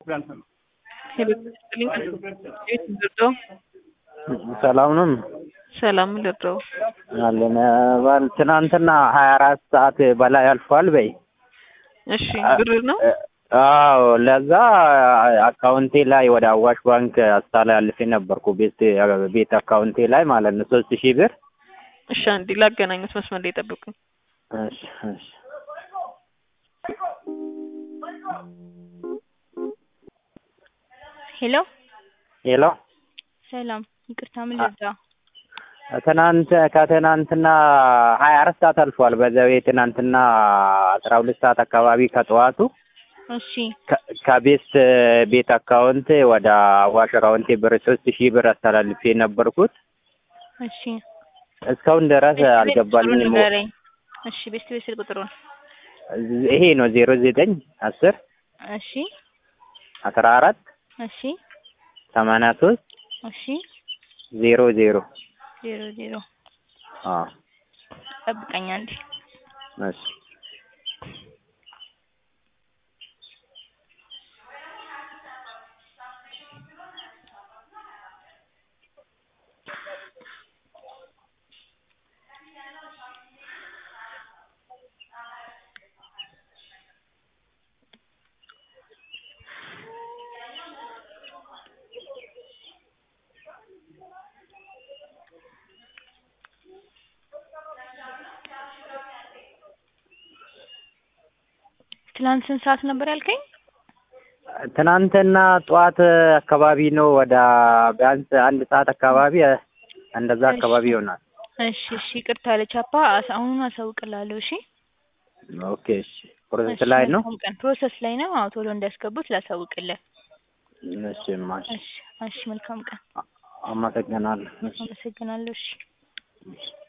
ሰላም ነው። ሰላም ልድረው አለን ባል ትናንትና ሀያ አራት ሰዓት በላይ አልፏል በይ። እሺ ብር ነው አዎ ለዛ አካውንቴ ላይ ወደ አዋሽ ባንክ አስተላልፌ ነበርኩ ቤት ቤት አካውንቴ ላይ ማለት ነው ሶስት ሺህ ብር። እሺ አንዴ ላገናኙት መስመር ላይ ጠብቁኝ። እሺ እሺ ሄሎ ሄሎ ሰላም፣ ይቅርታ ምን ልርዳ? ትናንት ከትናንትና ሀያ አራት ሰዓት አልፏል። በዛው የትናንትና አስራ ሁለት ሰዓት አካባቢ ከጠዋቱ እሺ ከ- ከቤት ቤት አካውንት ወደ አዋሽ አካውንቴ ብር ሶስት ሺህ ብር አስተላልፌ ነበርኩት እሺ እስካሁን ድረስ ቤት ቁጥሩን አልገባልኝም። ንገረኝ። እሺ ቤት ቤት ስልክ ቁጥሩን ይሄ ነው ዜሮ ዘጠኝ አስር እሺ አስራ አራት እሺ ሰማንያ ሶስት እሺ ዜሮ ዜሮ ዜሮ ዜሮ አዎ ጠብቀኝ አንዴ። እሺ ትናንት ስንት ሰዓት ነበር ያልከኝ? ትናንትና ጠዋት አካባቢ ነው ወደ ቢያንስ አንድ ሰዓት አካባቢ እንደዛ አካባቢ ይሆናል። እሺ እሺ ይቅርታ ለቻፓ አስ- አሁኑን አሳውቅላለሁ። እሺ ኦኬ እሺ ፕሮሰስ እሺ፣ ላይ ነው። መልካም ቀን። ፕሮሰስ ላይ ነው። አዎ ቶሎ እንዲያስገቡት ላሳውቅልህ። እሺ ማሽ እሺ እሺ መልካም ቀን። አመሰግናለሁ። እሺ አመሰግናለሁ። እሺ እሺ